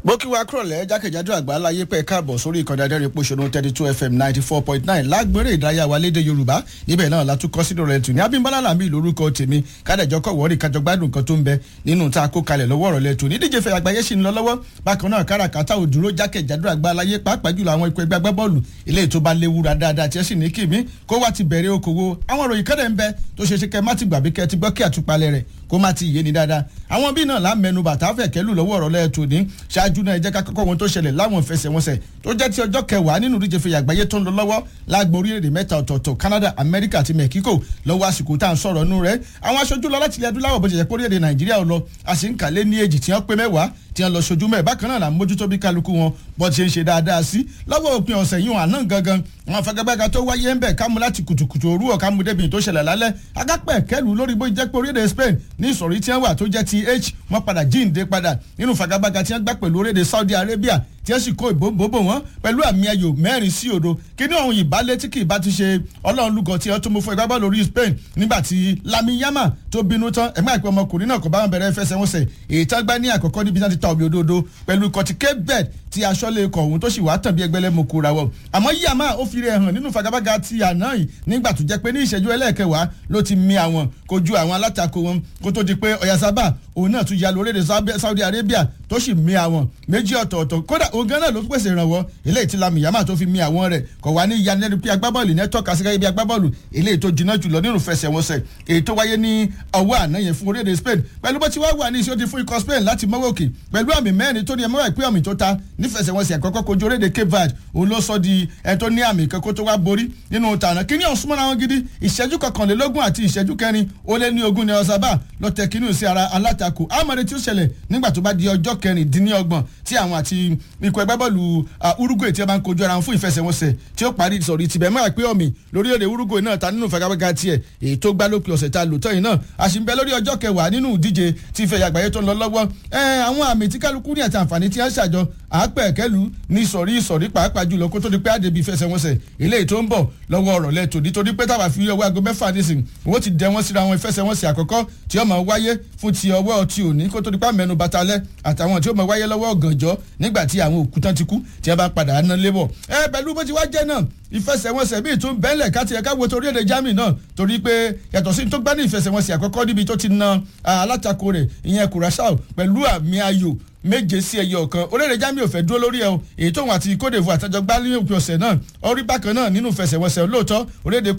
bó kí wa kúrọ̀lẹ́ jákèjádò àgbáláyé pẹ́ káàbọ̀ sórí ìkànnì adẹ́rìn pòṣónú thirty two fm ninety four point nine lágbèrè ìdárayá wa léde yorùbá níbẹ̀ náà látúkọ́ sínú rẹ̀ tù ní abímbálá làmì lórúkọ tèmi kádẹ́jọ́ kọ̀ wọ́ọ́rì kájọ gbádùn kan tó ń bẹ nínú tá a kó kalẹ̀ lọ́wọ́ ọ̀rọ̀ lẹ́tù ní díje fẹ́ àgbáyé sì ń lọ lọ́wọ́ bákan náà káràkátà ò dúró jákèjádò àgbáláyé pàápàá jùlọ àwọn ikọ̀ ẹgbẹ́ agbábọ́ọ̀lù ilé tó bá léwura dáadáa tí ẹ sì ní kìmí kó wá ti bẹ̀rẹ̀ okòwò àwọn òròyìn kẹ́dẹ̀ ń bẹ tó ṣe ṣe kẹ́ má ti gbàgbé kẹ́ ti gbọ́ kí àtúpalẹ̀ rẹ̀ kó má ti yé ni dáadáa àwọn bí náà lámẹnu bàtà fẹ̀kẹ́lù lọ́wọ́ ọ̀rọ̀ lẹ́ẹ̀tù ní ṣáájú náà ẹ jẹ́ ká kọ́kọ́ wọn tó ṣẹlẹ̀ láwọn ìfẹsẹ̀wọnsẹ̀ tó jẹ́ ti ọjọ́ kẹwàá nínú ìdíje fẹ̀yà àgbáyé tó ń lọ lọ́wọ́ lágbo orílẹ̀-èdè mẹ́ta ọ̀tọ̀ọ̀tọ̀ Canada America àti Mexico lọ́wọ́ àsìkò tá à ń sọ̀rọ̀ nù rẹ̀ àwọn aṣojú lọ láti ilẹ̀ adúláwọ̀ bó ṣe jẹ́ pé orílẹ̀-èdè Nàìjíríà lọ a sì ń kàlé ní èjì tí wọ́n pé mẹ́wàá tí wọ́n lọ ṣojú mẹ́ẹ̀ bákan náà là ń mójútó bí kálukú wọn bó ṣe ń ṣe dáadáa sí lọ́wọ́ òpin ọ̀sẹ̀ yìí wọn àná gangan àwọn afẹ́gbẹ́gbẹ́ga tó wáyé ń bẹ̀ kámú láti kùtùkùtù òru ọ̀ kámú débi tó ṣẹlẹ̀ lálẹ́ agápẹ́ kẹlù lórí bó jẹ́ pé orílẹ̀-èdè Spain ní ìsọ̀rí tí wọ́n wà tó jẹ́ ti h wọ́n padà jíǹde padà nínú fagagbága tí wọ́n gbá pẹ̀lú orílẹ̀-èdè Saudi Arabia tí wọ́n sì kó ìbòǹbò wọn pẹ̀lú àmì ayò mẹ́rin sí òdo kíní ọ̀hún ìbálẹ̀ tí kì í bá ti ṣe ọlọ́run lúgọ tí wọ́n tún mú fún ẹgbẹ́ bọ́ọ̀lù orí Spain nígbà tí Lami Yama tó bínú tán ẹ̀gbọ́n àìpẹ́ ọmọkùnrin náà kò bá wọn bẹ̀rẹ̀ fẹsẹ̀wọnsẹ̀ èyí tá gbá ní àkọ́kọ́ níbi tí wọ́n ti ta omi òdodo pẹ̀lú kọtí Cape Verde tí aṣọ́lé ikọ̀ ọ̀hún tó sì wá tàn bí ẹgbẹ́lẹ́ mo kóra wọ̀ àmọ́ Yama ó fi rẹ̀ hàn nínú fagagbága ti àná yìí nígbà tó jẹ́ pé ní ìṣẹ́jú ẹlẹ́ẹ̀kẹwàá ló ti mi àwọn kojú àwọn alátakò wọn kó tó di pé Oyarzabal òun náà tún ya lórílẹ̀ Saudi Arabia tó sì mi àwọn méjì ọ̀tọ̀ọ̀tọ̀ kódà òun gan náà ló pèsè ìrànwọ́ eléyìí tí Lami Yama tó fi mi àwọn rẹ̀ kò wá ní yanẹ́nu pé agbábọ́ọ̀lù ní tọ́ka sí gẹ́gẹ́ bí agbábọ́ọ̀lù eléyìí tó jiná jùlọ nínú fẹsẹ̀wọnsẹ̀ èyí tó wáyé ní ọwọ́ àná yẹn fún orílẹ̀-èdè Spain pẹ̀lú bó ti wá wà ní ìṣó ti fún ikọ̀ Spain láti mọ́wọ́ òkè pẹ̀lú àmì mẹ́rin tó ní ẹ mọ́wọ́ ìpín àmì tó ta nífẹsẹ̀wọnsẹ̀ àkọ́kọ́ kojú orílẹ̀-èdè Cape Verde òun ló sọ di ẹ tó ní àmì kan kó tó wá borí nínú tànà kíní ọ̀hún súnmọ́ra wọn gidi ìṣẹ́jú kọkànlélógún àti ìṣẹ́jú kẹrin ó lé ní ogún ní Oyarzabal lọ tẹ kínú sí ara alátakò àmọ́re tí ó ṣẹlẹ̀ nígbà tó bá di ọjọ́ kẹrìndínlọ́gbọ̀n tí àwọn àti ikọ̀ ẹgbẹ́ bọ́ọ̀lù Uruguay tí a bá ń kojú ara wọn fún ìfẹsẹ̀wọnsẹ̀ tí ó parí sọ̀rí tibẹ̀ mọ́ àpé ọ̀mì lórílẹ̀‐èdè Uruguay náà ta nínú ìfagagbága tiẹ̀ èyí tó gbá lópin ọ̀sẹ̀ ta lòótọ́ yìí náà a sì ń bẹ lórí ọjọ́ kẹwàá nínú ìdíje tí ìfẹ́ àgbáyé tó ń lọ lọ́wọ́ àwọn àmì tí kálukú ní àti àǹfààní tí wọ́n ṣàjọ àápẹ̀kẹ́lu ní sọ̀rí sọ̀rí pàápàá jùlọ kó tó di pé àdèbí ìfẹsẹ̀wọnsẹ̀ eléyìí tó ń bọ̀ lọ́wọ́ ọ̀rọ̀ lẹ́tò nítorí pé táwa fi ọwọ́ aago mẹ́fà nísìn wọ́n ti dẹ wọ́n síra wọn ìfẹsẹ̀wọnsẹ̀ àkọ́kọ́ tí ó máa wáyé fún ti ọwọ́ ti òní kó tó di pé àmẹ́nu batalẹ́ àtàwọn tí ó máa wáyé lọ́wọ́ ọ̀gànjọ́ nígbà tí àwọn òkú tán ti kú tí wọ́n bá padà ná lébọ̀ ẹ pẹ̀lú bó ti wá jẹ́ náà ìfẹsẹ̀wọnsẹ̀ bíi tún bẹ́ẹ̀lẹ̀ káti ẹ̀ka wo torí èdè Germany náà torí pé yàtọ̀ sí tó gbá ní ìfẹsẹ̀wọnsẹ̀ àkọ́kọ́ níbi tó ti na alátakò rẹ̀ ìyẹn Curaçao pẹ̀lú àmì ayò méje sí ẹyọ kan orílẹ̀ Germany ò fẹ́ dúró lórí ẹ̀ o èyí tóun àti Côte d'Ivoire àtẹjọ gbá ní òpin ọ̀sẹ̀ náà orí bákan náà nínú ìfẹsẹ̀wọnsẹ̀ lóòótọ́ orílẹ̀